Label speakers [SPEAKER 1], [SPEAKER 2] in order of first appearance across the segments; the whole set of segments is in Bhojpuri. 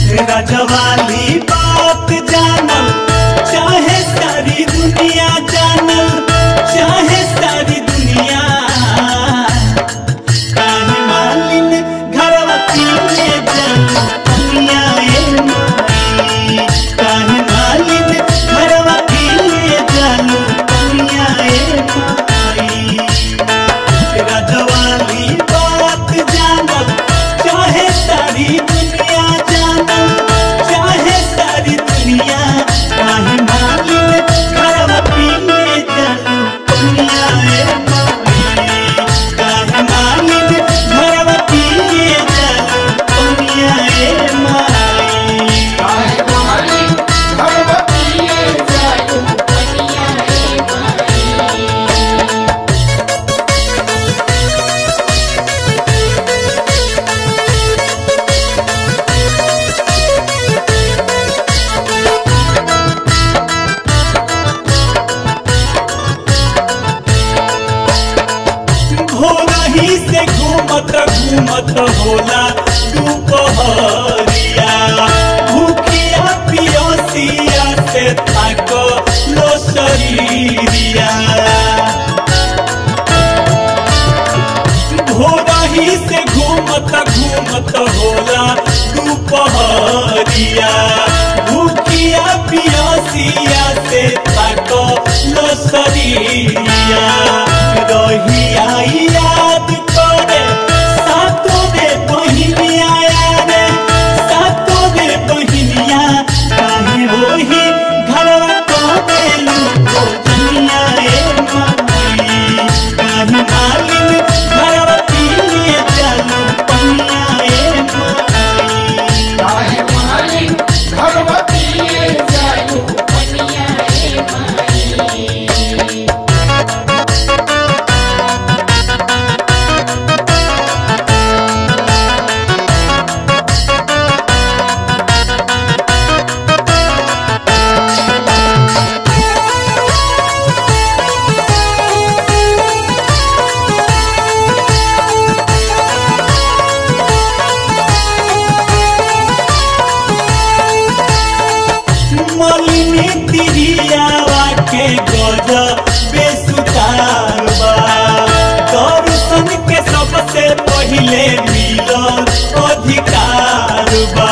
[SPEAKER 1] रजवाली बात जानल चाहे सारी दुनिया जानल चाहे सारी दुनिया काहे मालिन घरवा पीने जानल दुनिया ए माई काहे मालिन घरवा पीने जानल दुनिया ए माई रजवाली बात जानल चाहे सारी दुनिया जानल चाहे सारी दुनिया काहे मालिन घरवा पीने जानल दुनिया ए माई काहे मालिन घरवा पीने जानल दुनिया ए माई भोरही से घूमत घूमत होला दुपहरिया भूखिया पियसिया से थक लो शरीरिया भोरही से घूमत घूमत होला दुपहरिया भूखिया पियसिया से थक लो शरीरिया रहिया याद करे सातो रे बहिनिया रे सातो रे बहिनिया काहे होही घरवा करेलू भोजनिया ए माई काहे मालिन घरवा पीने चालू पनिया ए माई मलिनी तिरियावा के गज बेसुतार बा दर्शन के सबसे पहिले मिलल अधिकार बा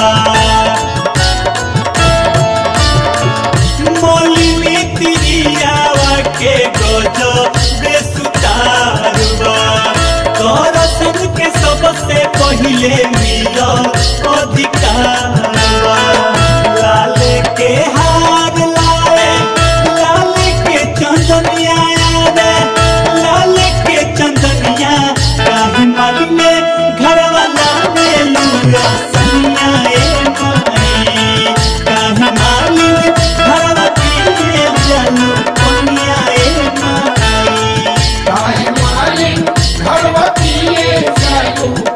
[SPEAKER 1] मलिनी तिरियावा के गज बेसुतार बा दर्शन के सबसे पहिले मिलल अधिकार बा लाल के हार लाए लाल के चंदनिया रे लाल के चंदनिया काहे मालिने घरवाला में लूरा सनिया ए माई काहे मालिने घरवा पीने जालू पनिया ए माई
[SPEAKER 2] Bye.